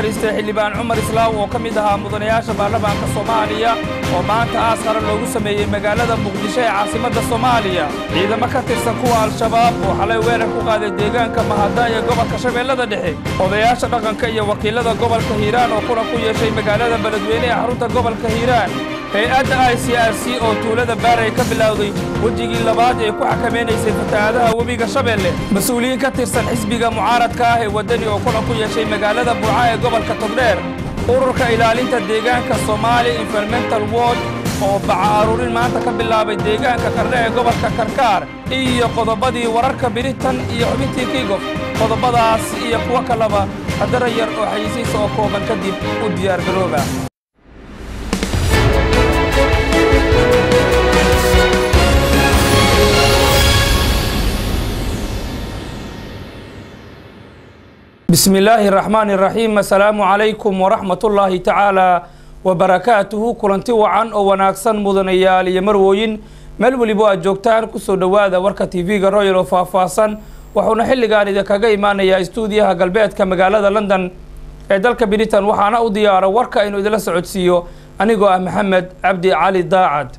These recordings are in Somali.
naxariistay xildhibaan cumar islaaw oo ka mid ahaa mudanayaasha baarlamaanka soomaaliya oo maanta aas qaran loogu sameeyey magaalada muqdisho ee caasimadda soomaaliya ciidamo ka tirsan kuwa al-shabaab oo xalay weerar ku qaaday deegaanka mahadaan ee gobolka shabeellada dhexe odayaasha dhaqanka iyo wakiilada gobolka hiiraan oo kulan ku yeeshay magaalada beledweyne ee xarunta gobolka hiiraan hay-adda i c r c oo tuulada baaray ka bilowday wejigii labaad ee ku xakamaynaysay fatahaadaha webiga shabeelle mas-uuliyiin ka tirsan xisbiga mucaaradka ah ee waddani oo kulan ku yeeshay magaalada buuca ee gobolka togdheer ururka ilaalinta deegaanka soomaali environmental word oo baca aruurin maanta ka bilaabay deegaanka kardhe ee gobolka karkaar iyo qodobadii wararka biritan iyo xubintii kigof qodobadaas iyo kuwo kaleba haddara yar oo xayisiisa oo kooban kadib u diyaargarooba bismi illaahi raxmaani raxiim assalaamu calaykum waraxmatullaahi tacaala wabarakaatuhu kulanti wacan oo wanaagsan mudanayaal iyo marwooyin meel weliba aad joogtaan kusoo dhowaada warka tv-ga royal oo faahfaahsan wuxuuna xilligan idinkaga imaanayaa istuudiyaha galbeedka magaalada london ee dalka britain waxaana u diyaara warka inuu idinla socodsiiyo anigoo ah maxamed cabdi cali daacad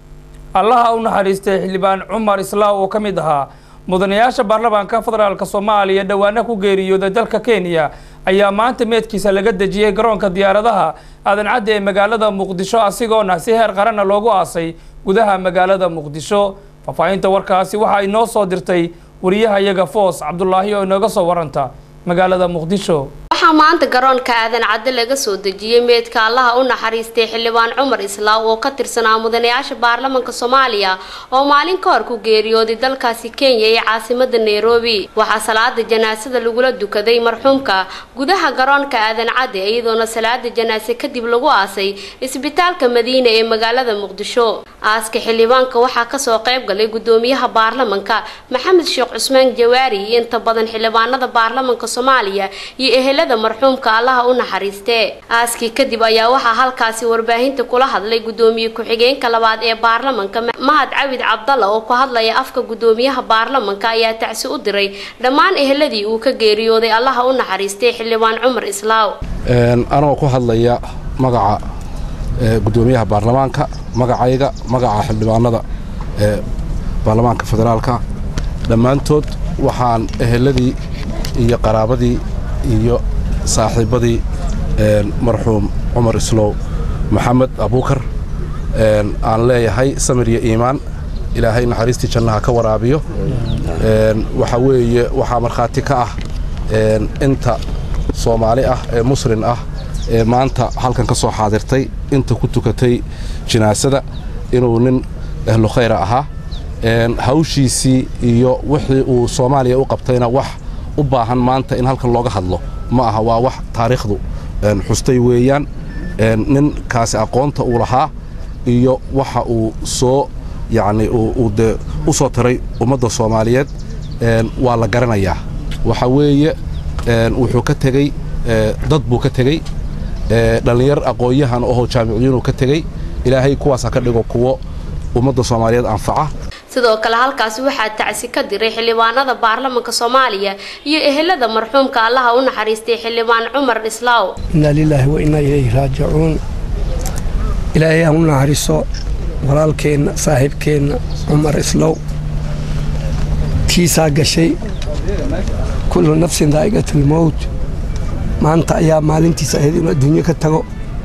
allaha u naxariistay xildhibaan cumar islaaw oo ka mid ahaa mudanayaasha baarlamaanka federaalka soomaaliya dhowaana ku geeriyooday dalka kenya ayaa maanta meedkiisa laga dejiyey garoonka diyaaradaha aadan cadde ee magaalada muqdisho asigoona si heer qaranna loogu aasay gudaha magaalada muqdisho faahfaahinta warkaasi waxaa inoo soo dirtay wariyaha iyaga foos cabdulaahi oo inooga soo waranta magaalada muqdisho waxaa maanta garoonka aadan cadde laga soo dejiyey meedka allaha u naxariistay xildhibaan cumar islaaw oo ka tirsanaa mudanayaasha baarlamanka soomaaliya oo maalin ka hor ku geeriyooday dalkaasi kenya ee caasimada nairobi waxaa salaada janaasada lagula dukaday marxuumka gudaha garoonka aadan cadde iyadoona salaada janaase kadib lagu aasay isbitaalka madiina ee magaalada muqdisho aaska xildhibaanka waxaa kasoo qayb galay gudoomiyaha baarlamanka maxamed sheekh cusmaan jawaari iyo inta badan xildhibaanada baarlamanka soomaaliya iyo ehelada marxuumka allaha u naxariistee aaskii kadib ayaa waxaa halkaasi warbaahinta kula hadlay gudoomiye ku-xigeenka labaad ee baarlamanka mahad cawid cabdalla oo ku hadlaya afka gudoomiyaha baarlamanka ayaa tacsi u diray dhammaan eheladii uu ka geeriyooday allaha u naxariistay xildhibaan cumar islaaw anoo ku hadlaya magaca gudoomiyaha baarlamaanka magacayga magaca xildhibaanada ee baarlamaanka federaalka dhammaantood waxaan eheladii iyo qaraabadii iyo saaxiibadii marxuum cumar islow maxamed abuukar aan leeyahay samir iyo iimaan ilaahay naxariistii jannaha ka waraabiyo waxa weeye waxaa markhaati ka ah inta soomaali ah ee muslin ah ee maanta halkan ka soo xaadirtay inta ku tukatay jinaasada inuu nin ahlu khayra ahaa hawshiisii iyo wixii uu soomaaliya u qabtayna wax u baahan maanta in halkan looga hadlo ma aha waa wax taariikhdu xustay weeyaan ninkaasi aqoonta uu lahaa iyo waxa uu soo yacni uu dee u soo taray ummadda soomaaliyeed waa la garanayaa waxa weeye wuxuu ka tegey dad buu ka tegey dhallinyar aqoon-yahan ohoo jaamiciyiinuu ka tegey ilaahay kuwaas ha ka dhigo kuwo ummadda soomaaliyeed anfaca sidoo kale halkaasi waxaa tacsi ka diray xildhibaanada baarlamanka soomaaliya iyo ehelada marxuumka allaha u naxariistay xildhibaan cumar islaaw innaa lilaahi wa innaa ilayhi raajicuun ilaahay ha u naxariiso walaalkeenna saaxiibkeenna cumar islow tiisaa gashay kullu nafsin daa'iqatulmowt maanta ayaa maalintiisa ahayd inuu adduunyo ka tago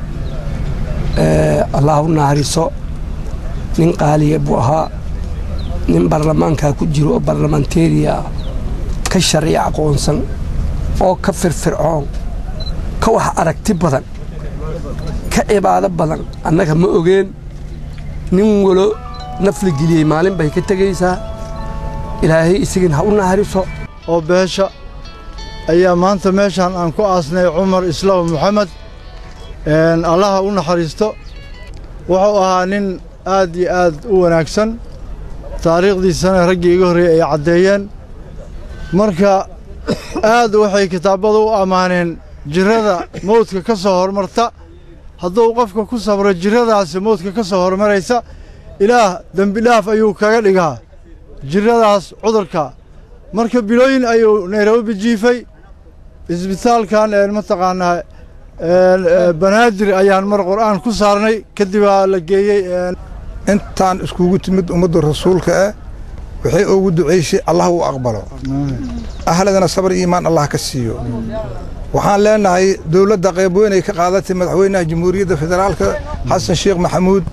allah ha u naxariiso nin qaaliya buu ahaa nin baarlamaankaa ku jiro oo barlamanteriya ah ka sharci aqoonsan oo ka firfircoon ka wax aragti badan ka cibaado badan annaga ma ogeen nin walo nafla geliyey maalin bay ka tegaysaa ilaahay isagin ha u naxariso oo beesha ayaa maanta meeshaan aan ku aasnay cumar islaam moxamed allaha u naxariisto wuxuu ahaa nin aad iyo aad u wanaagsan taariikhdiisana raggii iga horreeyey ay caddeeyeen marka aad waxay kitaabada u ammaaneen jirrada mawdka ka soo hormarta hadduu qofka ku sabro jirradaasi mawdka ka soo hormaraysa ilaah dembidhaaf ayuu kaga dhigaa jirradaas cudurka marka bilooyin ayuu nairobi jiifay isbitaalkan mataqaanaa banaadir ayaan mar qur'aan ku saarnay kadibaa la geeyey intaan iskugu timid ummadda rasuulka ah waxay ugu ducaysay allah uu aqbalo ahladana sabar iimaan allah ka siiyo waxaan leenahay dowladda qayb weyn ay ka qaadatay madaxweynaha jamhuuriyadda federaalka xasan sheekh maxamuud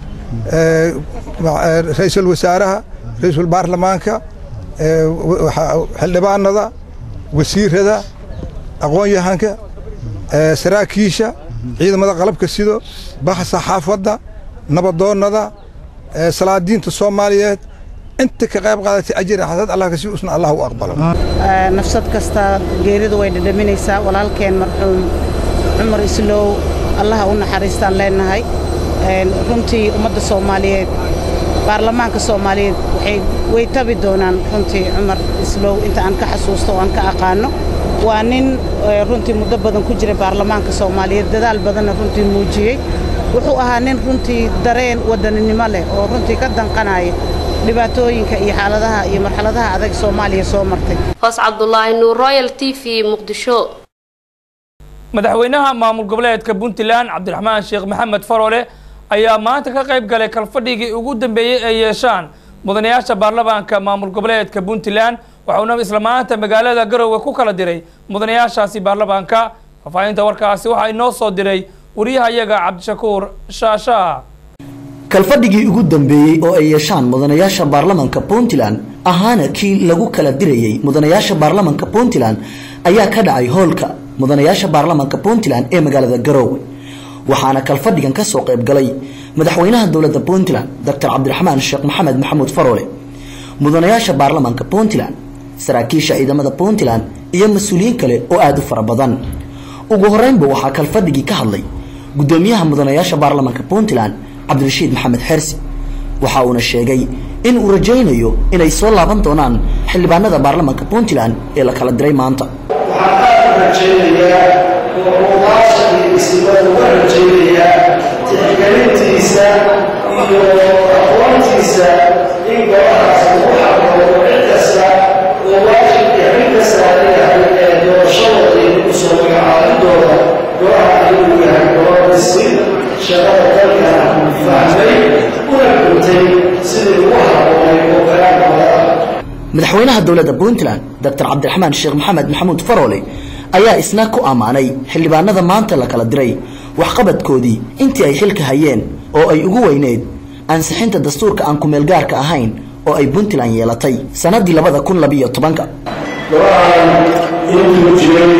ra'iisul wasaaraha ra'iisul baarlamaanka xildhibaanada wasiirada aqoon-yahanka saraakiisha ciidamada qalabka sido baha saxaafadda nabadoonnada salaadiinta soomaaliyeed inta ka qayb qaadatay ajir xasad allah kasii usna allah u aqbalo nafsad kasta geeridu way dhadhaminaysaa walaalkeen marxuum cumar islow allaha u naxariistaan leenahay runtii ummadda soomaaliyeed baarlamaanka soomaaliyeed waxay way tabi doonaan runtii cumar islow inta aan ka xasuusto oo aan ka aqaano waa nin runtii muddo badan ku jira baarlamaanka soomaaliyeed dadaal badanna runtii muujiyey wuxuu ahaa nin runtii dareen wadaninimo leh oo runtii ka danqanaya dhibaatooyinka iyo xaaladaha iyo marxaladaha adag soomaaliya soo martay hoos cabdulaahi nuur royal t v muqdisho madaxweynaha maamul goboleedka puntland cabdiraxmaan sheekh maxamed faroole ayaa maanta ka qayb galay kalfadhigii ugu dambeeyey ay yeeshaan mudanayaasha baarlamaanka maamul goboleedka puntland waxauna isla maanta magaalada garowe ku kala diray mudanayaashaasi baarlamaanka faahfaahinta warkaasi waxaa inoo soo diray wariyahayaga cabdishakuur shaashaa kalfadhigii ugu dambeeyey oo ay yeeshaan mudanayaasha baarlamanka puntland ahaana kii lagu kala dirayey mudanayaasha baarlamanka puntland ayaa ka dhacay hoolka mudanayaasha baarlamanka puntland ee magaalada garoowe waxaana kalfadhigan ka soo qayb galay madaxweynaha dowladda puntland doctor cabdiraxmaan sheekh maxamed maxamuud faroole mudanayaasha baarlamanka puntland saraakiisha ciidamada puntland iyo mas-uuliyiin kale oo aada u fara badan ugu horeynba waxaa kalfadhigii ka hadlay gudoomiyaha mudanayaasha baarlamanka puntland cabdirashiid maxamed xersi waxa uuna sheegay in uu rajaynayo inay soo laaban doonaan xildhibaanada baarlamanka puntland ee la kala diray maanta waxaan aad u rajaynayaa oo mudaashadii isnimada uga rajaynayaa tixgelintiisa iyo aqoontiisa in golahaas lagu xaqoodo cid kasta oo waajibka xil ka saaran yahay ee doorashadooda iyo ku soo magacaabidooda golaha ayuu yahay golo dhisin shaqada dalkana fahmay una guntay sidii ugu habboonay oo kalaamooda madaxweynaha dowladda puntland doctor cabdiraxmaan sheekh maxamed maxamuud faroole ayaa isna ku ammaanay xildhibaanada maanta la kala diray waxqabadkoodii intii ay xilka hayeen oo ay ugu weyneyd ansixinta dastuurka aan kumeelgaarka ahayn oo ay puntland yeelatay sannaddii labada kun labiyo tobanka golahan intuu jiray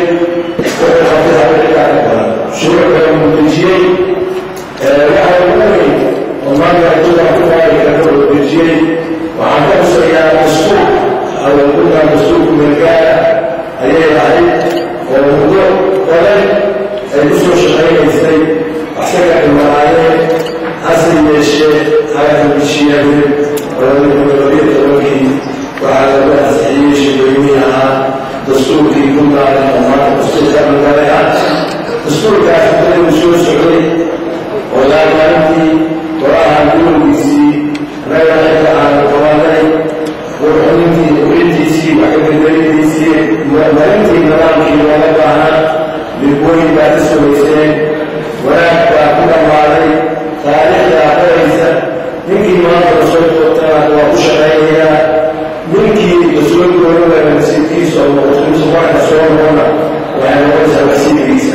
shuruucda muudejiyey waxa ugu weyn oo maanta adduunka ku taariga ka wadejiyey waxaan ka xusayaa dastuur awalkudan dastuurku meelgaara ayay ahayd oo muddo badan ay ku soo shaqaynaysay asaga dhimanaayeen hase yeeshee halakamishiyadeen labadii tobankii waxaa lagu ansixiyey shaqooyin ahaa dastuurkii puntland oo maanta dastuurka magaalay ah dastuurkaas muddaduu soo socday oo laamaalintii golaha gurowgiisii reerka aan qabanay warxunintii urintiisii wax ka bedelidiisii marintii nidaamkii looga baahnaa midweyn baa ka samayseen wanaag baa ku dhammaaday taariikhdaa qoraysa ninkii maanta lasoo doortana waa ku shaqaynayaa ninkii lasoo dooranayo nasiibkiisa oo noqoto warka soo noqona waxay noqonaysaa nasiibkiisa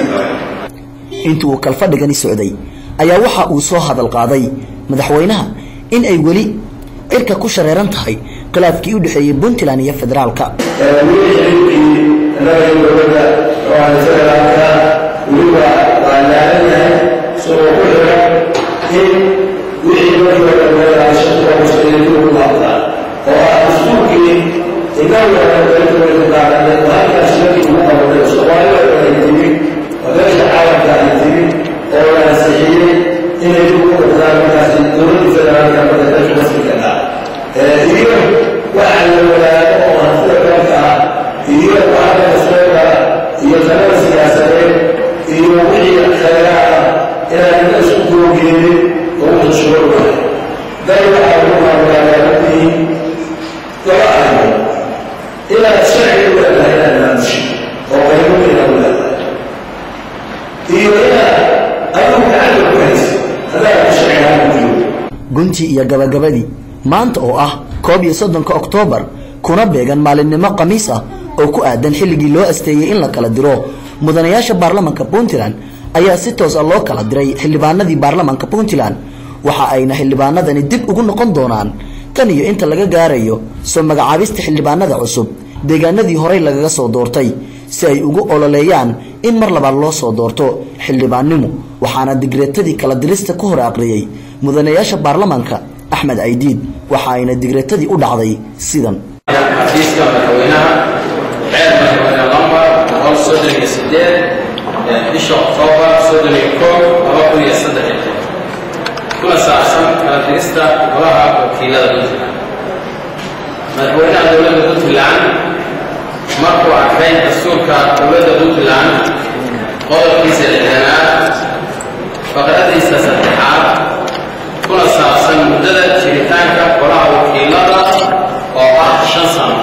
intii uu kalfadhigani socday ayaa waxa uu soo hadal qaaday madaxweynaha in ay weli cirka ku shareeran tahay khilaafkii u dhexeeyey puntland iyo federaalka weli xiriirkii annaga dowladda oo federaalka weliba waa laalan yahay isagoo ku xiran in wixii markii hore meelaashatuwa muslimiintu ugu laabtaa oo ah dastuurkii inaga dowladda halkaas markii ugu qabatay soomaalida oo ay timi oo meesha caalamka ay timi oo la ansixiyey inay ugu qabtaan markaasi dowladda federaalka marka dalka masirka ah iyo waxa la wadaago oo hantida dalka ah iyo waxaana dastuurka iyo talada siyaasadeed iyo wixii khayraad ah inaan inta isku googeedin oo u tashuruucahay dal waxaa ugu maamulaayaabadihi laba arrimood inaad sharci u leedahay inaad maamushi oo qaybo inaad u leedahay iyo inaad guntii iyo gabagabadii maanta oo ah koob iyo soddonka oktoobar kuna beegan maalinimo khamiis ah oo ku aadan xilligii loo asteeyey in la kala diro mudanayaasha baarlamanka puntland ayaa si toos ah loo kala diray xildhibaanadii baarlamanka puntland waxa ayna xildhibaanadani dib ugu noqon doonaan tan iyo inta laga gaarayo soo magacaabista xildhibaanada cusub deegaanadii horey lagaga soo doortay si ay ugu ololeeyaan in mar labaad loo soo doorto xildhibaannimo waxaana digreetadii kala dirista ku hor aqriyey mudanayaasha baarlamanka axmed aydiid waxa ayna digreetadii u dhacday sidan xafiiska madaxweynaha xeer madaxweyne lambar boqol soddon iyo sideed bisha oktoobar soddon iyo koob laba kun iyo saddex iyo toban kuna saabsan kala dirista golaha wakiilada puntland madaxweynaha dowladda puntland markuu arkay dastuurka dowladda puntland qodobkiisa lixdanaad faqradiisa saddexaad kuna saabsan muddada jiritaanka golaha wakiilada oo ah shan sano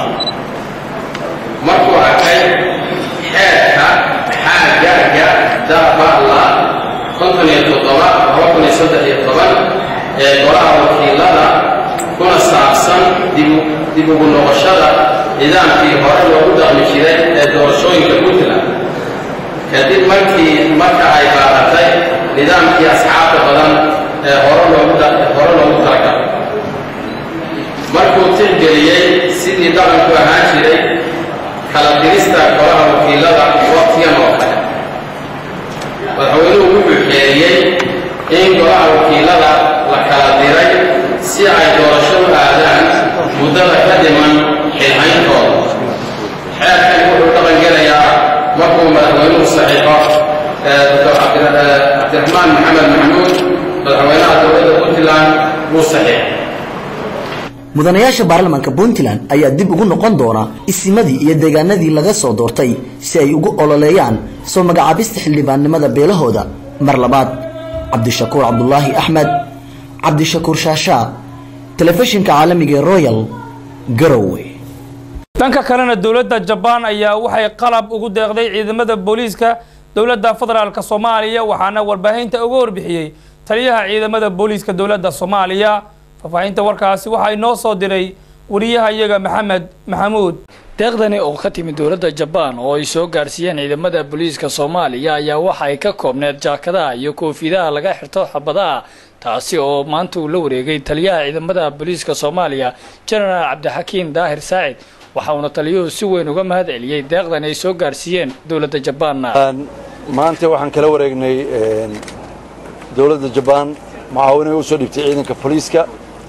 markuu arkay xeerka xaagaga dabala konton iyo toddoba laba kun iyo saddex iyo toban ee golaha wakiilada kuna saabsan dib ugu noqoshada nidaamkii hore loogu dhaqmi jiray ee doorashooyinka puntland kadib markii marka ay baaratay nidaamkii asxaabta badan ee hore loogu hore loogu talagalay markuu tixgeliyey sidii dhaqanku ahaan jiray kala dirista golaha wakiilada waqtigan oo kale madaxweynuhu wuxuu xeeriyey in golaha wakiilada la kala diray si ay doorasho u aadaan muddada ka dhiman xilhayntooda xeerkan wuxuu dhaqan gelayaa markuu madaxweynuhu saxiixo dr cabdiraxmaan maxamed maxamuud madaxweynaha dowladda puntland wuu saxiixay mudanayaasha baarlamanka puntland ayaa dib ugu noqon doona isimadii iyo deegaanadii laga soo doortay si ay ugu ololeeyaan soo magacaabista xildhibaannimada beelahooda mar labaad cabdishakuur cabdulaahi axmed cabdishakuur shaashaa telefishinka caalamiga ee royal garowe dhanka kalena dowladda jabaan ayaa waxay qalab ugu deeqday ciidamada booliiska dowladda federaalk soomaaliya waxaana warbaahinta uga warbixiyey taliyaha ciidamada booliiska dowladda soomaaliya faahfaahinta warkaasi waxaa inoo soo diray wariyaha iyaga maxamed maxamuud deeqdani oo ka timid dowladda jabaan oo ay soo gaarsiiyeen ciidamada booliiska soomaaliya ayaa waxa ay ka koobneed jaakadaha iyo koofidaha laga xirto xabadaha taasi oo maanta uu la wareegay taliyaha ciidamada booliiska soomaaliya jenaraal cabdixakiim daahir saacid waxa uuna taliyuhu si weyn uga mahad celiyey deeqdan ay soo gaarsiiyeen dowladda jabaanna maanta waxaan kala wareegnay dowladda jabaan mucaawinay u soo dhibtay ciidanka booliiska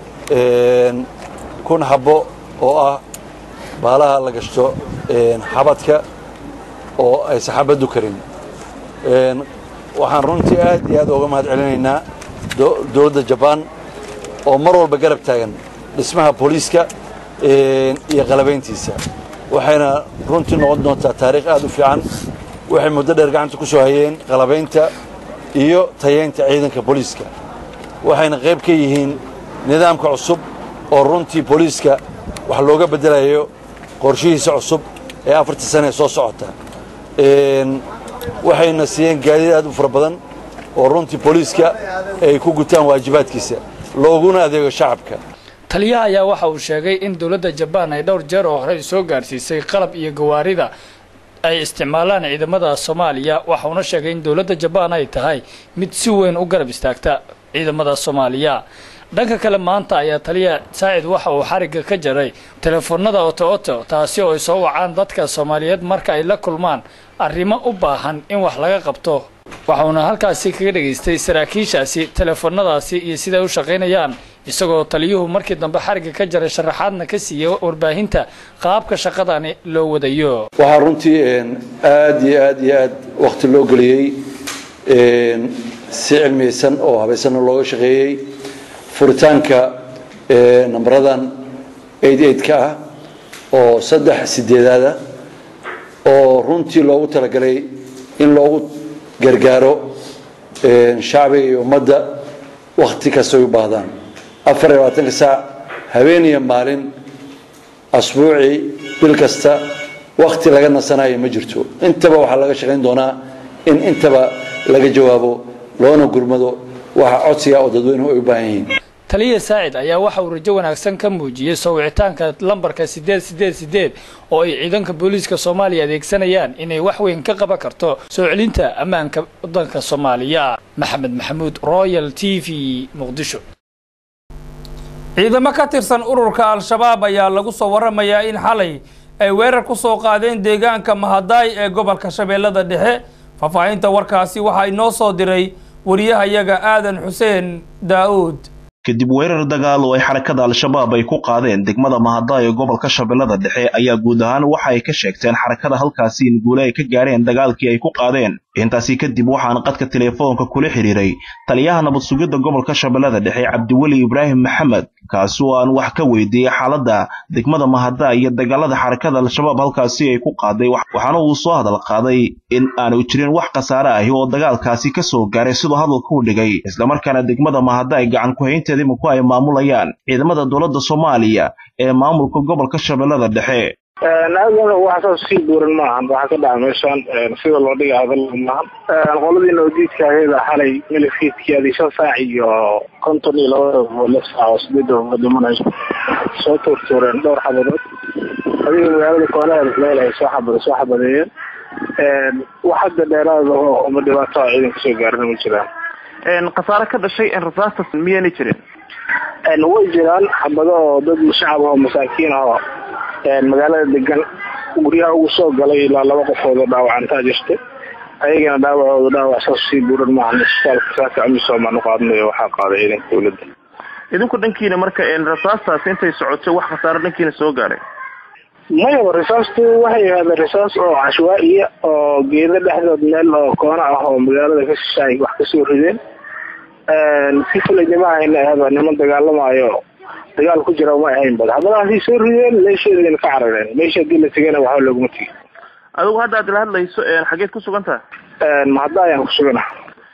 kun habbo oo ah baalaha la gashto xabadka oo aysan xabaddu karin waxaan runtii aad iyo aad uga mahad celinaynaa dowladda jabaan oo mar walba garab taagan dhismaha booliiska iyo qalabayntiisa waxayna runtii noqon doontaa taariikh aad u fiican waxay muddo dheer gacanta ku soo hayeen qalabaynta iyo tayeynta ciidanka booliiska waxayna qayb ka yihiin nidaamka cusub oo runtii booliiska wax looga beddelayo qorshihiisa cusub ee afartii sane ee soo socota waxayna siiyeen gaadiid aad u fara badan oo runtii booliiska ay ku gutaan waajibaadkiisa looguna adeego shacabka taliyaha ayaa waxa uu sheegay in dowladda jabaan ay dhowr jeer oo horey soo gaarsiisay qalab iyo gawaarida ay isticmaalaan ciidamada soomaaliya waxauna sheegay in dowladda jabaan ay tahay mid si weyn u garab istaagta ciidamada soomaaliya dhanka kale maanta ayaa taliya saacid waxa uu xarigga ka jaray telefoonada oto oto taasi oo ay soo wacaan dadka soomaaliyeed marka ay la kulmaan arrimo u baahan in wax laga qabto waxauna halkaasi kaga dhegaystay saraakiishaasi telefoonadaasi iyo siday u shaqaynayaan isagoo taliyuhu markii dambe xarigga ka jaray sharaxaadna ka siiyey warbaahinta qaabka shaqadani loo wadayo waxaa runtii aad iyo aad iyo aad wakhti loo geliyey si cilmiyeysan oo habaysanna looga shaqeeyey furitaanka nambaradan ka ah oo saddex sideedaada oo runtii loogu talagalay in loogu gargaaro shacbiga iyo ummadda wakhti kasta ay u baahdaan afar iyo labaatanka saac habeen iyo maalin asbuucii bil kasta wakhti laga nasanayo ma jirto intaba waxaa laga shaqayn doonaa in intaba laga jawaabo loona gurmado waxa codsiga oo dadweynuhu ay u baahan yihiin taliya saacid ayaa waxa uu rajo wanaagsan ka muujiyey soo wicitaanka lambarka siddeed siddeed siddeed oo ay ciidanka booliiska soomaaliya adeegsanayaan inay wax weyn ka qaban karto soo celinta ammaanka waddanka soomaaliya maxamed maxamuud royal t v muqdisho ciidamo ka tirsan ururka al-shabaab ayaa lagu soo waramayaa in xalay ay weerar ku soo qaadeen deegaanka mahadaay ee gobolka shabeellada dhexe faahfaahinta warkaasi waxaa inoo soo diray wariyahayaga aadan xuseen daa'uud kadib weerar dagaal oo ay xarakada al-shabaab ay ku qaadeen degmada mahadaay ee gobolka shabeellada dhexe ayaa guud ahaan waxa ay ka sheegteen xarakada halkaasi in guule ay ka gaareen dagaalkii ay ku qaadeen intaasi kadib waxaan qadka teleefoonka kula xidhiiray taliyaha nabad sugidda gobolka shabeellada dhexe cabdiweli ibraahim maxamed kaasi oo aan wax ka weydiiyey xaaladda degmada mahadaay iyo dagaalada xarakada al-shabaab halkaasi ay ku qaaday waxaana uu soo hadal qaaday in aanu jirin wax khasaare ahi oo dagaalkaasi ka soo gaaray siduu hadalka u dhigay islamarkaana degmada mahadaay gacan ku-haynteeda iminku ay maamulayaan ciidamada dowladda soomaaliya ee maamulka gobolka shabeellada dhexe aadana wax saas sii buuran maahan waxaa ka dhaca meeshaan sida loo dhiga hadal maahan qoladii noodiidka aheeda xalay milifkiidkeedii shan saac iyo konton iyo laba lix saac oo sideeda uga dhimanayso soo tuurtuureen dhowr xabadood adiga magaalada koonaheeda meel ay soo xabad soo xabadeeyeen wax hadda dheeraada oo uma dhibaato a ciidanka soo gaarina ma jiraan khasaare ka dhashay rasaastas miyaana jirin way jiraan xabado oo dad shacab oo masaakiin oo magaalada degan guryaha ugu soo galay ilaa laba qofood oo dhaawacantaa jirta ayagana dhaawacooda dhaawac saas sii buuran maahan isbitaalka saaka amisom aan u qaadnayo waxaa qaaday ciidanka dowladda idinku dhankiina marka rasaastaas intay socotay wax khasaare dhankiina soo gaaray mayaba risaastu waxay ahaadeen risaas oo cashwaa'iya oo geedo dhexdood meel oo koona ah oo magaalada ka shishaay wax kasoo rideen si fulaynimo ahayna ahaba niman dagaalamaayo dagaal ku jira ma ahayn bad haddana soo rideen meesheedina ka carareen meesha hadii la tegana waxba looguma tegi adigu hadda aad ila hadlayso xageed ku sugan taha mahadaay aan ku sugana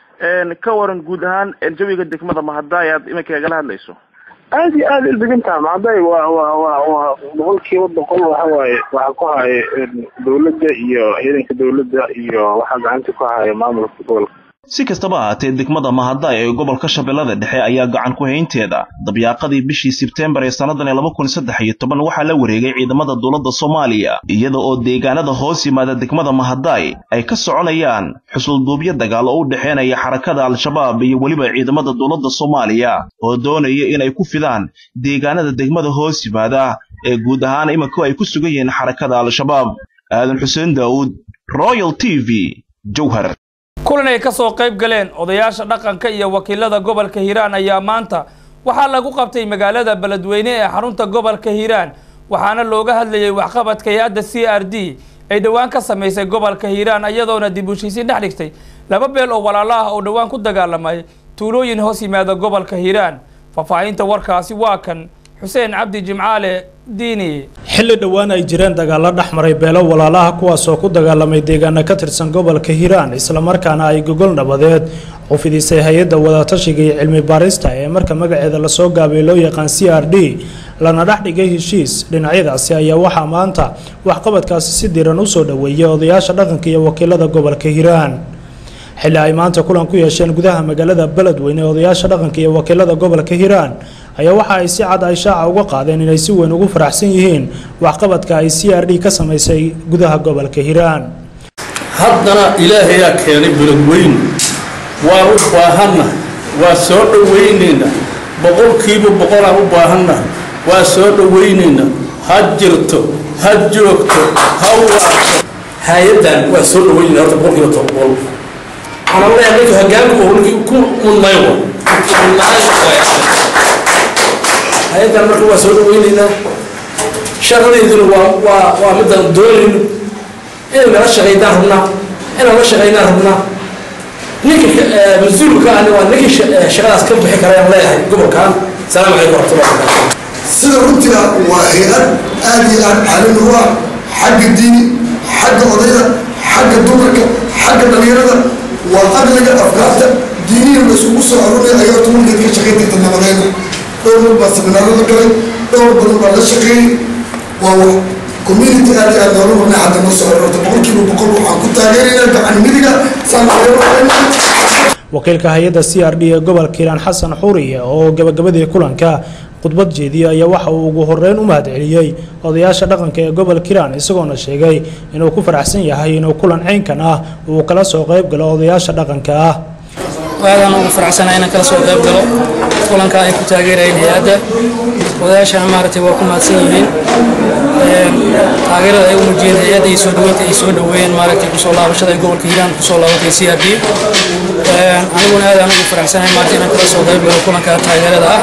ka waran guud ahaan jawiga degmada mahadaay aad iminka igala hadlayso aad iyo aad ildegan taha mahadaay waa waa waa waa boqol kiiba boqol waxa waaye waxaa ku haya dawladda iyo ciidanka dawladda iyo waxaa gacanta ku haya maamulka gobolka si kastaba ahaatee degmada mahadaay ee gobolka shabeellada dhexe ayaa gacan ku haynteeda dabyaaqadii bishii sebteembar ee sannadan laba kun saddex iyo toban waxaa la wareegay ciidamada dowladda soomaaliya iyada oo deegaanada hoos yimaada degmada mahadaay ay ka soconayaan xusulduubyo dagaal oo u dhexeynaya xarakada al-shabaab iyo weliba ciidamada dowladda soomaaliya oo doonaya inay ku fidaan deegaanada degmada hoos yimaada ee guud ahaan iminku ay ku sugan yihiin xarakada al-shabaab aadan xuseen daawuud royal t v jowhar kulan ay ka soo qayb galeen odayaasha dhaqanka iyo wakiilada gobolka hiiraan ayaa maanta waxaa lagu qabtay magaalada beledweyne ee xarunta gobolka hiiraan waxaana looga hadlayay waxqabadka hay-adda c r d ay dhowaan ka samaysay gobolka hiiraan iyadoona dib u heshiisiin dhex dhigtay laba beel oo walaalo ah oo dhowaan ku dagaalamay tuulooyin hoos yimaada gobolka hiiraan faahfaahinta warkaasi waa kan xuseen cabdi jimcaale diini xilli dhowaan ay jireen dagaalo dhex maray beelo walaalaha kuwaasoo ku dagaalamay deegaano ka tirsan gobolka hiiraan islamarkaana ay gogol nabadeed u fidisay hay-adda wadatashiga iyo cilmi baarista ee marka magaceeda lasoo gaabay loo yaqaan c r d lana dhex dhigay heshiis dhinacyadaasi ayaa waxaa maanta waxqabadkaasi si diran usoo dhoweeyay odayaasha dhaqanka iyo wakiilada gobolka hiiraan xilli ay maanta kulan ku yeesheen gudaha magaalada beledweyne odayaasha dhaqanka iyo wakiilada gobolka hiiraan ayaa waxa ay si cad ay shaaca uga qaadeen inay si weyn ugu faraxsan yihiin waxqabadka ay c r d ka samaysay gudaha gobolka hiiraan haddana ilaahayaa keenay beledweyne waan u baahanna waa soo dhoweynayna boqolkiiba boqolaan u baahanna waa soo dhoweynayna ha jirto ha joogto ha waato hay-addan waa soo dhoweynayna horta boqolkiiba toban boqol waxaan leeyahay ninka hoggaanka uu ninkii ku mudnaywa hay-addan marka waa soo dhaweynaynaa shaqadeyduna waa waa waa midaan doonayno inay nala shaqaydaan rabnaa inaan la shaqaynaan rabnaa ninka mas-uulka ani waa ninkii shaqadaas ka bixi karayaan leeyahay gobolkan salaamu calaykum waraxmatullahi wabarakatu sida runtiga waa hay-ad aad iyo aad caalami u ah xagga diini xagga odayda xagga dumarka xagga dhalinyarada waa aqliga afkaarta diinihi la isugu soo arurinaya ayaa horta mulkeed ka shaqayn karta nabadeyna dhowr mid baa seminaaro la galay dhowr badan baa la shaqeeyey waa wax community aad iyo aad noola marnay hadda noo soo arorta boqolkiiba boqol waxaan ku taageeraynaa gacan midiga saan wakiilka hay-adda c r d ee gobolka hiiraan xasan xuriye oo gabagabadii kulanka khudbad jeediyey ayaa waxa uu ugu horeyn u mahadceliyey odayaasha dhaqanka ee gobolka hiiraan isagoona sheegay inuu ku faraxsan yahay inuu kulan caynkan ah uu kala soo qayb galo odayaasha dhaqanka ah aadaan ugu faraxsanahay inaan kala soo qayb galo kulanka ay ku taageerayeen hay-adda odayaashana maaragtay waa ku mahadsan yihiin taageerada ay u muujiyeen hay-adda iyo soo dhaweynta ay soo dhaweeyeen maaragtay kusoo laabashada ay gobolka hiiraan kusoo laabatay c r d aniguna aadaan ugu faraxsanahay maaragtay inaan kala soo qayb galo kulanka taageerada ah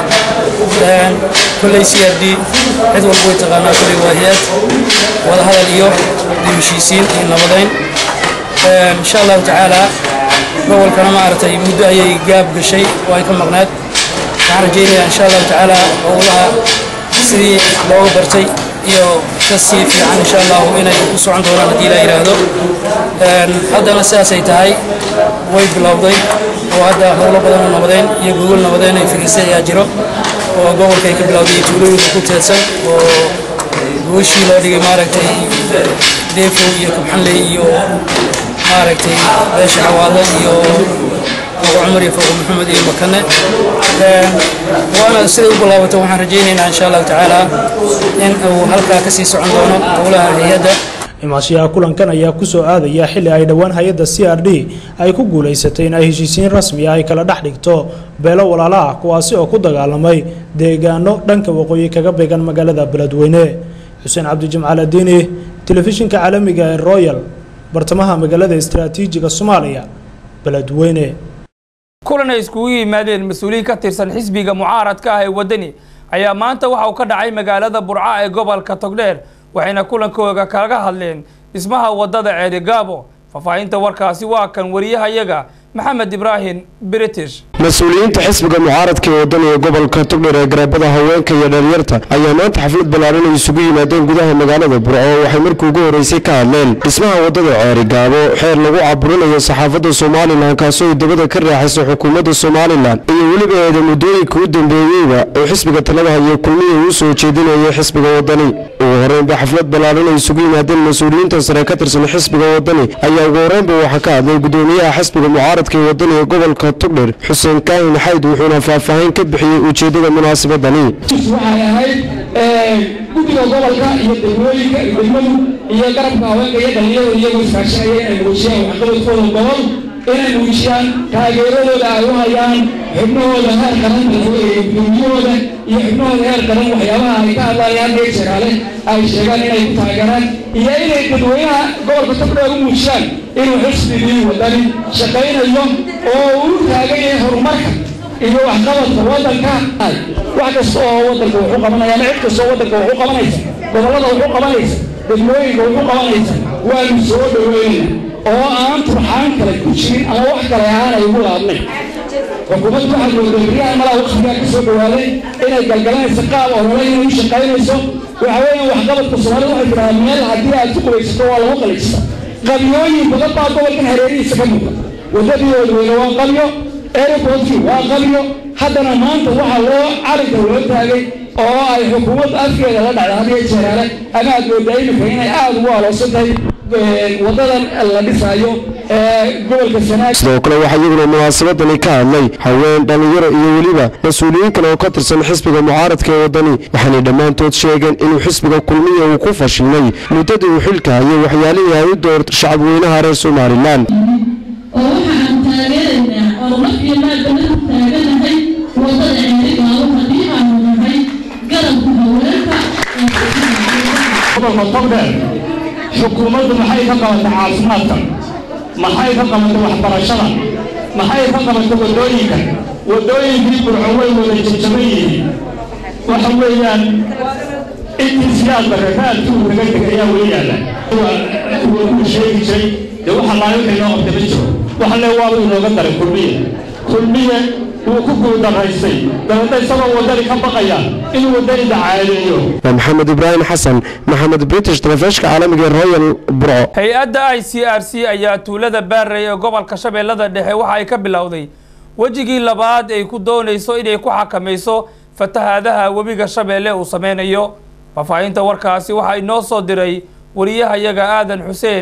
kolley c r d cid walba way taqaanaa kolley waa hay-ad wadahadal iyo dib-heshiisiin iyo nabadayn insha allahu tacaala gobolkana maaragtay muddo ayay gaab gashay oo ay ka maqnaad waxaan rajaynayaa insha allahu tacaala howlaha sidii looga bartay iyo ka sii fiican insha allahu inay u socon doonaan haddii la yidhaahdo haddana sidaasay tahay way bilowday oo hadda howlo badan oo nabadeyn iyo gogol nabadeyn ay fidisay ayaa jiro oo gobolka ay ka bilowday iyo tuulooyinka ku teedsan oo gogashii loo dhigay maaragtay deefow iyo kabxanley iyo maaragtay beesha xawaalo iyo fogo cumar iyo fogo maxamed iyo makane waana siday u bilaabato waxaan rajaynaynaa insha allahu tacaala in uu halkaa kasii socon doono howlaha hay-adda imaashiyaha kulankan ayaa kusoo aadaya xilli ay dhowaan hay-adda c r d ay ku guulaysatay in ay heshiisiin rasmi ah ay kala dhex dhigto beelo walaala ah kuwaasi oo ku dagaalamay deegaano dhanka waqooyi kaga beegan magaalada beledweyne xuseen cabdijimcaal adiini telefishinka caalamiga ee royal bartamaha magaalada istaraatiijiga soomaaliya beledweyne kulan ay iskugu yimaadeen mas-uuliyiin ka tirsan xisbiga mucaaradka ah ee waddani ayaa maanta waxa uu ka dhacay magaalada burca ee gobolka togdheer waxayna kulankooga kaga hadleen dhismaha waddada ceerigaabo faahfaahinta warkaasi waa kan wariyahayaga maxamed ibraahim british mas-uuliyiinta xisbiga mucaaradka ee wadaniga gobolka togdheer ee garaabada haweenka iyo dhalinyarta ayaa maanta xaflad ballaaran ay isugu yimaadeen gudaha magaalada burco waxay markii ugu horreysay ka hadleen dhismaha waddada ceerigaabo xeer lagu caburinayo saxaafadda somalilan kaasoo ay dabada ka raaxayso xukuumadda somalilan iyo weliba eeda muddooyinka u dambeeyeyba oo xisbiga talada hayo kulmihii uu soo jeedinayay xisbiga wadani ugu horreynba xaflad ballaaran ay isugu yimaadeen mas-uuliyiinta sare ka tirsan xisbiga wadani ayaa ugu horreynba waxaa ka hadlay gudoomiyaha xisbiga mucaaradka ee wadaniga gobolka togdheer xuseen kaahin xayd wuxuuna faahfaahin ka bixiyey ujeeddada munaasabadani waxay ahayd guddiga gobolka iyo degmooyinka iyo degmadu iyo garabka haweenka iyo dhalinyarada iyagoo iskaashanaya inay muujiyaan waxqabadkooda gobol inay muujiyaan taageeradooda ay u hayaan xubnahooda heer qaran gudoomiyahooda iyo xubnahooda heer qaran waxyaabaha ay ka hadlayaan heer jaraale ay sheegaan inay ku taageeraan iyo inay dadweynaha gobolka togdheer u muujiyaan inuu xisbigii wadani shaqaynayo oo uu taagan yahay horumarka iyo waxqabadka waddanka wax kasta oo waddanka wuxuu qabanaya ama cid kasta oo waddanka wuxuu qabanaysa gobollada wuxuu qabanaysa degmooyinka wuxuu qabanaysa waanu soo dhaweynayna oo aan turxaan kale ku jirin ama wax kale aanay ugu laabnayn xukuumaddu waxaa moodaa beriyaha malaa waqtigaa ka soo dhawaaday inay galgalanayso qaab olole inay u shaqaynayso waxa weeyaan waxqabadka soomaalida waxay tidhahdaa meel haddii aad ku qubaysato waa lagu qalijista qabyooyin badan baa gobolkan hareerihiisa ka muuqda waddadii oodweyne waa qabyo airportkii waa qabyo haddana maanta waxaa loo calinka loo taagay oo ay xukuumaddu afkeeda la dhacda hadiyo jeeraale ama aad moodaa imika inay aada ugu aloosan tahay wadadan la dhisaayo ee gobolka sanaag sidoo kale waxaa iyaguna munaasabadani ka hadlay haween dhallinyaro iyo weliba mas-uuliyiin kale oo ka tirsan xisbiga mucaaradka ee waddani waxaanay dhammaantood sheegeen inuu xisbiga kulmiya uu ku fashilmay muddadii uu xilka hayay waxyaalihii ay u doorta shacabweynaha reer somalilan oo waxaan taageeraynaa oo naf iyo maalbana ku taaganahay wadada ceerigaabo haddii aanu nahay garabka haweenka gobolka togdheer xukuumaddu maxay ka qabatay caafimaadka maxay ka qabatay waxbarashada maxay ka qabatay waddooyinka waddooyinkii burco way wada jajaban yihiin waxa weeyaan intii siyaadba rakaadkii uu naga tegay ayaa weli yaalla wuu sheegi jiray dee waxa laayo wixii noo qabtay ma jiro waxa le waaba inooga daray kulmiye kulmiye wuu ku guuldaraystay dabeedna isagoo waddani ka baqaya inuu waddani dacaadeeyo waa maxamed ibraahim xasan maxamed british telefishka caalamiga ee royal burco hay-adda i c r c ayaa tuulada baarey ee gobolka shabeellada dhexe waxa ay ka bilowday wejigii labaad ay ku doonayso inay ku xakamayso fatahaadaha webiga shabeelle uu sameynayo faahfaahinta warkaasi waxaa inoo soo diray wariyahayaga aadan xuseen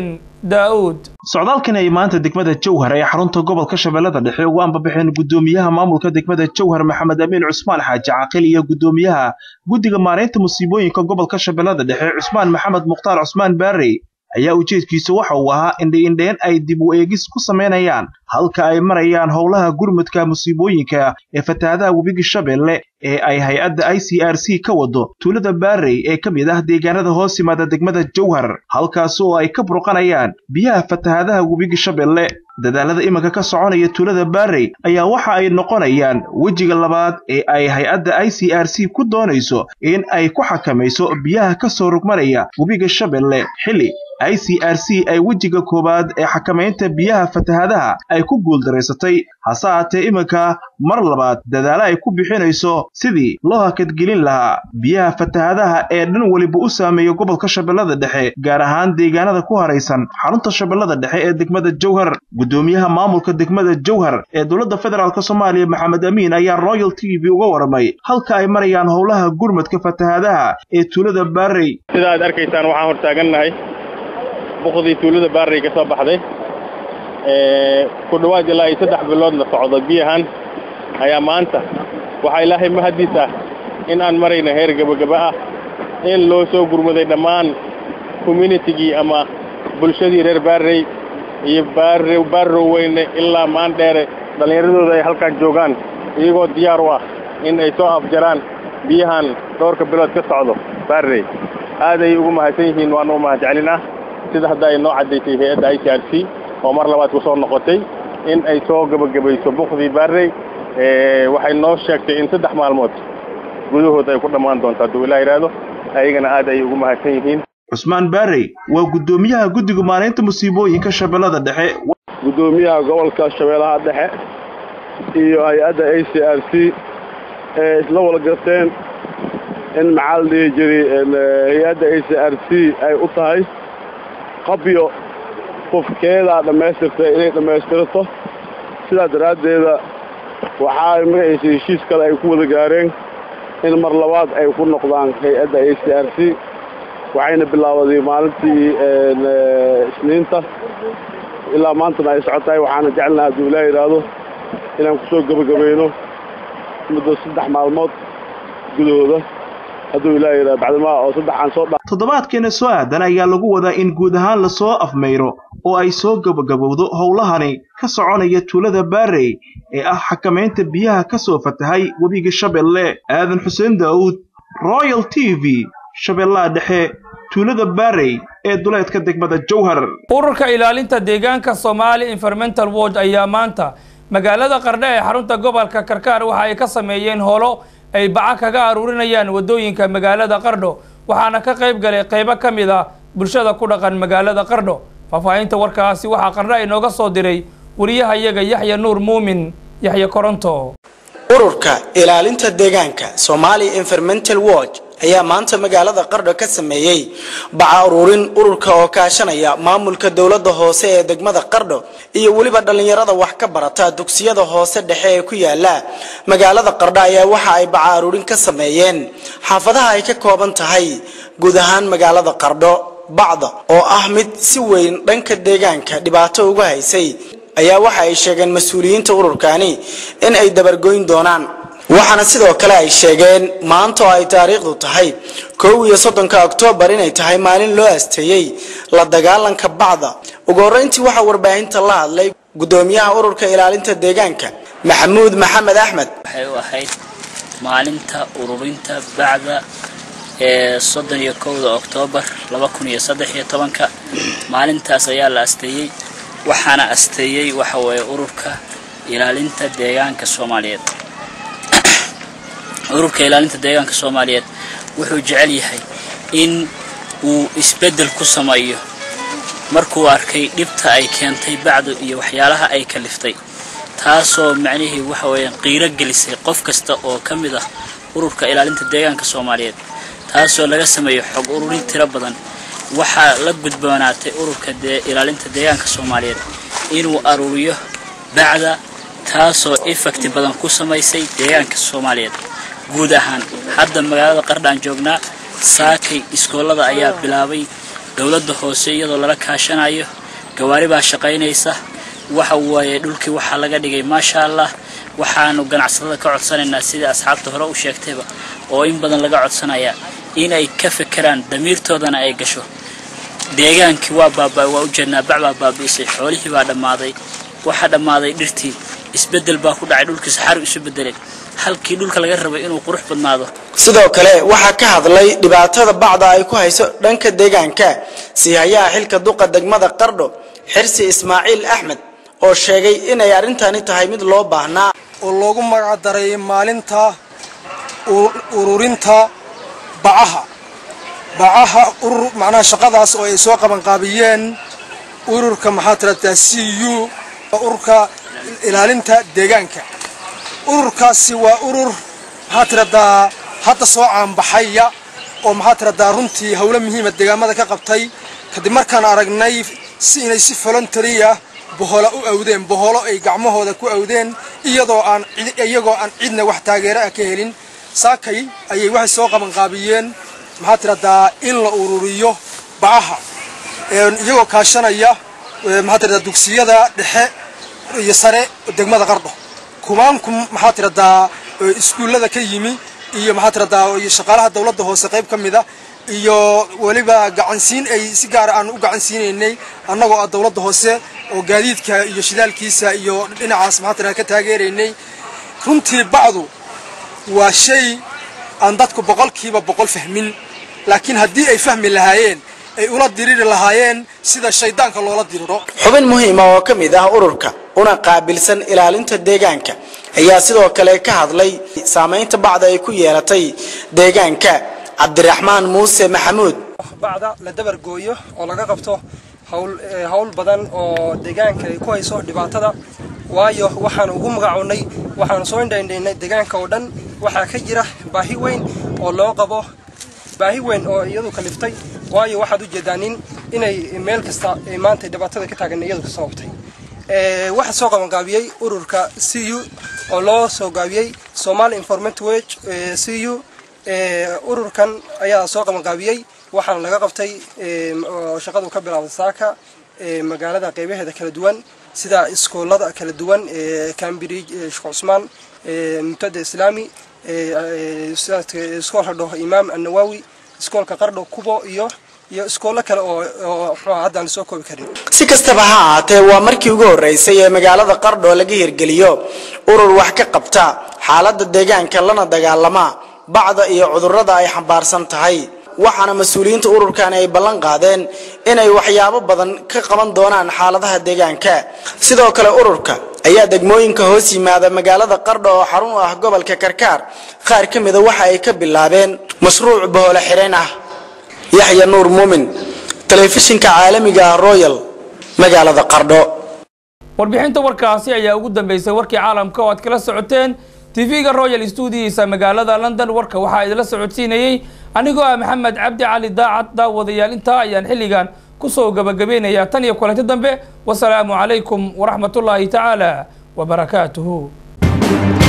daa'uud socdaalkan ay maanta degmada jowhar ee xarunta gobolka shabeellada dhexe ugu ambabaxeen gudoomiyaha maamulka degmada jowhar maxamed amiin cusmaan xaaji caaqil iyo gudoomiyaha guddiga maaraynta musiibooyinka gobolka shabeellada dhexe cusmaan maxamed mukhtaar cusmaan baarey ayaa ujeedkiisu waxa uu ahaa indhiindheen ay dib u eegis ku samaynayaan halka ay marayaan howlaha gurmudka musiibooyinka ee fatahaadaha webiga shabeelle ee ay hay-adda i c r c ka wado tuulada baarey ee ka mid ah deegaanada hoos yimaada degmada jowhar halkaas oo ay ka burqanayaan biyaha fatahaadaha webiga shabeelle dadaalada iminka ka soconaya tuulada baarey ayaa waxa ay noqonayaan wejiga labaad ee ay hay-adda i c r c ku doonayso in ay ku xakamayso biyaha ka soo rugmanaya webiga shabeelle xilli i c r c ay wejiga koowaad ee xakamaynta biyaha fatahaadaha ay ku guuldaraysatay hase haatee iminka mar labaad dadaalo ay ku bixinayso sidii loo hakadgelin lahaa biyaha fatahaadaha ee dhan weliba u saameeya gobolka shabeellada dhexe gaar ahaan deegaanada ku haraysan xarunta shabeellada dhexe ee degmada jowhar gudoomiyaha maamulka degmada jowhar ee dowladda federaalk soomaaliya maxamed amiin ayaa royal t v uga waramay halka ay marayaan howlaha gurmadka fatahaadaha ee tuulada baarey sida aad arkaysaan waxaan hortaagannahay buqdii tuulada baarey ka soo baxday ku dhowaad ilaa iyo saddex bilood la socdo biyahan ayaa maanta waxaa ilaahay mahaddiis ah in aan marayna heer gebagaba ah in loo soo gurmaday dhammaan communitigii ama bulshadii reer baarey iyo baare baarrow weyne ilaa maandheere dhallinyaradooda ay halkaan joogaan iyagoo diyaar u ah in ay soo afjaraan biyahan dhowrka bilood ka socdo baarey aad ayay ugu mahadsan yihiin waana u mahad celinah sida hadda ay noo caddaysay hay-adda i c r c oo mar labaad ku soo noqotay in ay soo gebagabayso bukdii baarey waxay noo sheegtay in saddex maalmood gudahood ay ku dhammaan doonto hadduu ilaa yidhaahdo ayagana aad ayay ugu mahadsan yihiin cusmaan baarey waa gudoomiyaha guddiga maaraynta musiibooyinka shabeellada dhexe gudoomiyaha gobolka shabeellaha dhexe iyo hay-adda a c r c ee isla wada garteen in maxaa la dhihi jiray hay-adda a c r c ay u tahay qabyo qofkeedaa dhammaystirtay inay dhammaystirto sidaa daraaddeeda waxaa magaciisa heshiis kale ay ku wada gaareen in mar labaad ay ku noqdaan hay-adda a c r c waxayna bilaabaday maalintii isniinta ilaa maantana ay socotahay waxaana jecelnaha hadduu ilaa yidhaahdo inaan ku soo gebagabayno muddo saddex maalmood gudahooda hadduu ilaa yidhahdo bacdimaa oo saddexaan soo dha toddobaadkeena soo aadan ayaa lagu wadaa in guud ahaan lasoo afmayro oo ay soo gebagabowdo howlahani ka soconaya tuulada baarey ee ah xakamaynta biyaha ka soo fatahay webiga shabeelle aadan xuseen daa'uud royal t v shabeellaha dhexe tuulada baarey ee duleedka degmada jowhar ururka ilaalinta deegaanka soomaali environmental watch ayaa maanta magaalada qardhe ee xarunta gobolka karkaar waxa ay ka sameeyeen holo ay baca kaga aruurinayaan waddooyinka magaalada qardho waxaana ka qayb galay qaybo ka mid ah bulshada ku dhaqan magaalada qardho faahfaahinta warkaasi waxaa qardho inooga soo diray wariyaha iyaga yaxya nuur muumin yaxya koronto ururka ilaalinta deegaanka Somali Environmental Watch ayaa maanta magaalada Qardho ka sameeyay baca ururin ururka oo kaashanaya maamulka dowladda hoose ee degmada Qardho iyo waliba dhalinyarada wax ka barata dugsiyada hoose dhexe ee ku yaala magaalada Qardho ayaa waxa ay baca ururin ka sameeyeen xaafadaha ay ka kooban tahay guud ahaan magaalada Qardho bacda oo ah mid si weyn dhanka deegaanka dhibaato uga haysay ayaa waxa ay sheegeen mas-uuliyiinta ururkani in ay dabargoyn doonaan waxaana sidoo kale ay sheegeen maanta oo ay taariikhdu tahay kow iyo soddonka oktoobar inay tahay maalin loo asteeyey la dagaalanka bacda ugu horreyntii waxaa warbaahinta la hadlay gudoomiyaha ururka ilaalinta deegaanka maxamuud maxamed axmed waxay u ahayd maalinta ururinta bacda ee soddon iyo kowda oktoobar laba kun iyo saddex iyo tobanka maalintaas ayaa la asteeyey waxaana asteeyey waxa weeye ururka ilaalinta deegaanka soomaaliyeed ururka ilaalinta deegaanka soomaaliyeed wuxuu jecel yahay in uu isbeddel ku sameeyo markuu arkay dhibta ay keentay bacdu iyo waxyaalaha ay kaliftay taasoo macnihii waxa weeye qiiro gelisay qof kasta oo ka mid ah ururka ilaalinta deegaanka soomaaliyeed taasoo laga sameeyo xog ururin tiro badan waxaa la gudboonaatay ururka ilaalinta deegaanka soomaaliyeed inuu aruuriyo bacda taasoo effecti badan ku samaysay deegaanka soomaaliyeed guud ahaan hadda magaalada qardhaan joognaa saakay iskoolada ayaa bilaabay dowladda hoose iyadoo lala kaashanayo gawaari baa shaqaynaysa waxa waaye dhulkii waxaa laga dhigay maasha allah waxaanu ganacsatada ka codsanaynaa sidii asxaabta hore u sheegtayba oo in badan laga codsanaya inay ka fekeraan damiirtoodana ay gasho deegaankii waa baaba waa ujeednaa bac baa baabi'isay xoolihii baa dhammaaday waxaa dhammaaday dhirtii isbeddel baa ku dhacay dhulkii saxaru isu beddelay halkii dhulka laga rabay inuu qurux badnaado sidoo kale waxaa ka hadlay dhibaatada bacda ay ku hayso dhanka deegaanka siihayaha xilka duqa degmada qardho xirsi ismaaciil axmed oo sheegay inay arrintani tahay mid loo baahnaa oo loogu magac daray maalinta ururinta bacaha bacaha urur macnaha shaqadaas oo ay soo qabanqaabiyeen ururka maxaa tiradaa c u ururka ilaalinta deegaanka ururkaasi waa urur maxaa tiradaa hadda soo caanbaxaya oo maxaa tiradaa runtii howlo muhiima deegaamada ka qabtay kadib markaan aragnay si inay si voluntaria boholo u awdeen boholo ay gacmahooda ku awdeen iyadoo aan iyagoo aan cidna wax taageero ah ka helin saakay ayay waxay soo qabanqaabiyeen maxaa tiradaa in la ururiyo bacaha iyagoo kaashanaya maxaa tiradaa dugsiyada dhexe iyo sare degmada qardho kumaanku maxaa tiradaa iskuullada ka yimi iyo maxaa tiradaa iyo shaqaalaha dawladda hoose qayb ka mida iyo weliba gacansiin ay si gaara aan u gacansiinaynay annagoo ah dawladda hoose oo gaadiidka iyo shidaalkiisa iyo dhinacaas maxaa tiradaa ka taageeraynay runtii bacdu waa shay aan dadku boqolkiiba boqol fahmin laakiin haddii ay fahmi lahaayeen ay ula diriri lahaayeen sida shaydaanka loola diriro xubin muhiima oo ka mid ah ururka una qaabilsan ilaalinta deegaanka ayaa sidoo kale ka hadlay saamaynta bacda ay ku yeelatay deegaanka cabdiraxmaan muuse maxamuud bacda la dabar gooyo oo laga qabto hawl hawl badan oo deegaanka ay ku hayso dhibaatada waayo waxaan ugu magacownay waxaan soo indhaindhaynay deegaanka oo dhan waxaa ka jira baahi weyn oo loo qabo baahi weyn oo iyadu kaliftay waayo waxaad u jeedaa nin inay meel kasta ay maanta dhibaatada ka taagan iyadu ka sababtay waxaa soo qabanqaabiyey ururka c u oo loo soo gaabiyey somali informant wage c u ururkan ayaa soo qabanqaabiyey waxaana laga qabtay oo shaqadu ka bilaabay saaka magaalada qeybaheeda kala duwan sida iskoolada kala duwan cambridge sheekh cusmaan mubtada islaami iskoolka dhaho imaam annawawi iskoolka qardho kubo iyo iyo iskoollo kale oo oo muxuu haddaan soo koobi karin si kastaba ha ahaatee waa markii ugu horreysay ee magaalada qardho laga hirgeliyo urur wax ka qabta xaaladda deegaanka lana dagaalama bacda iyo cudurrada ay xambaarsan tahay waxaana mas-uuliyiinta ururkani ay ballan qaadeen inay waxyaabo badan ka qaban doonaan xaaladaha deegaanka sidoo kale ururka ayaa degmooyinka hoos yimaada magaalada qardho oo xarun u ah gobolka karkaar qaar ka mida waxa ay ka bilaabeen mashruuc bohole xireen ah yaxya nuur muumin telefishinka caalamiga ah royal magaalada qardho warbixinta warkaasi ayaa ugu dambeysay warkii caalamka oo aad kala socoteen tv-ga royal stuudiyiisa magaalada london warka waxaa idinla socodsiinayey anigoo ah maxamed cabdi cali daacad daawadayaal intaa ayaan xilligan kusoo gabagabeynayaa tan iyo kulanti dambe wasalaamu calaykum waraxmatullaahi tacaala wabarakaatuhu